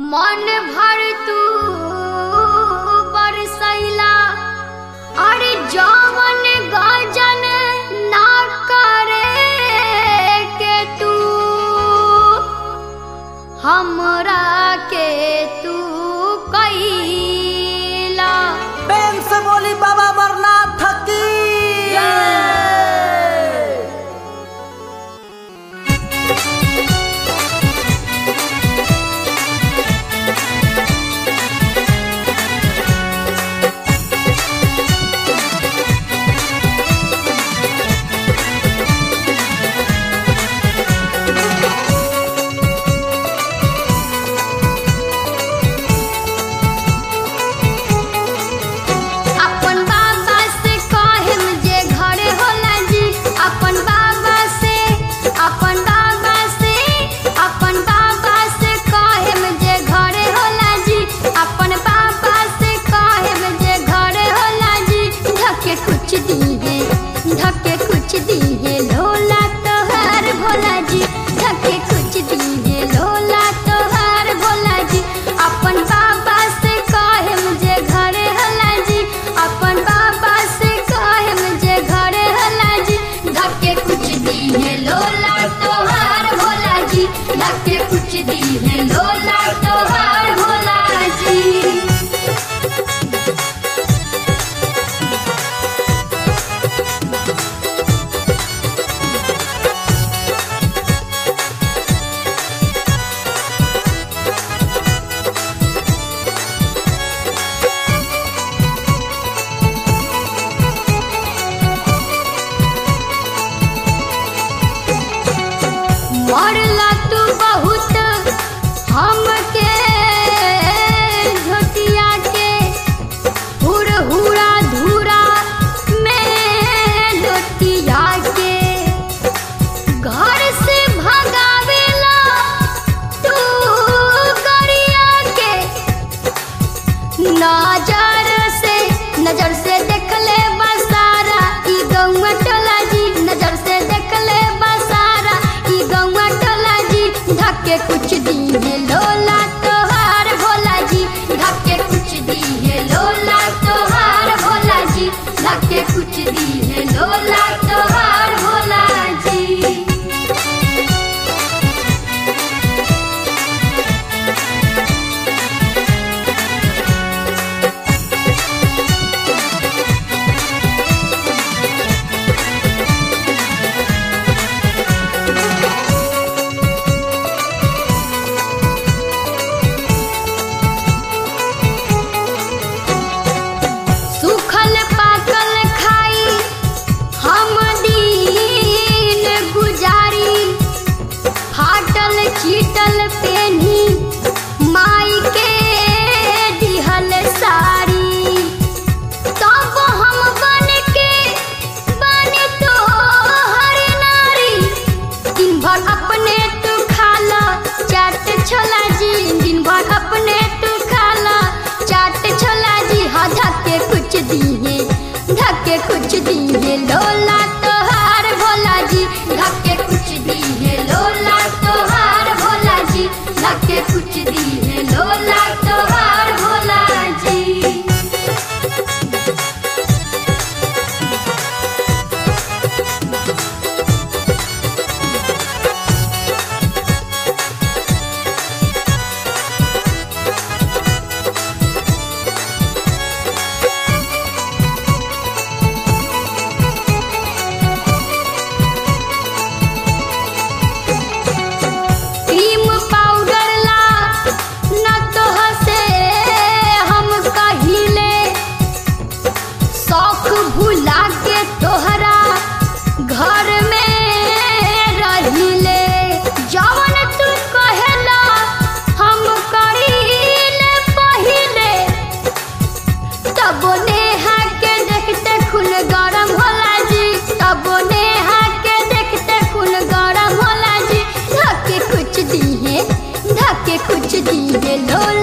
मन भर तू बरसैला अरे जवन गजन ना करे के तू हमरा के तू कैला प्रेम से बोली बाबा अमरनाथ की अपन बाबा से कहम जे घरे होला जी अपन बाबा से अपन बाबा से अपन बाबा से कहम जे घरे होला जी अपन बाबा से कहम जे घरे होला जी धके कुछ दीहे धके कुछ दीहे लोला तोहार भोला जी धके कुछ दीहे लोला तोहार भोला जी अपन बाबा से कहम जे घरे होला जी अपन बाबा से कहम जे घरे होला जी धके कुछ दीहे लोला तोहार भोला जी धके कुछ दीहे लोला तोहार भोला जी मरला तू बहुत हमके झोटिया के हुर हुरा धूरा में लोटिया के घर से भगावेला तू गरिया के नजर से नजर से देख ले बसारा ई गौवा टोला जी नजर से देख ले बसारा ई गौवा टोला जी धक्के कुछ दीहे लोला तोहार भोला जी धक्के कुछ दीहे लोला तोहार भोला जी धक्के कुछ दीहे लोला तोहार भोला जी सूखल पाकल खाई हम दिन गुजारी फाटल चीटल पेनी माई के दिहल साड़ी तब हम बन के बन तो हर नारी दिन भर अपने तू खाला चाट छोला जी दिन भर अपने तू खाला चाट छोला जी हाँ धक्के कुछ दिए धक्के कुछ दिए लोला तोहार भोला जी धक्के कुछ दिए लोला तोहार भोला जी धक्के कुछ दिए लोला तोहार भोला जी क्रीम पाउडर ला न तो हसे हम कहिले शौक भुला के तोहरा घर में रहिले जवन तू कहेला हम करीले पहिले तब नेहा के देखते खून गरम होला जी तब नेहा के देखते खून गरम होला जी धक्के कुछ दिए धक्के कुछ दिए लोला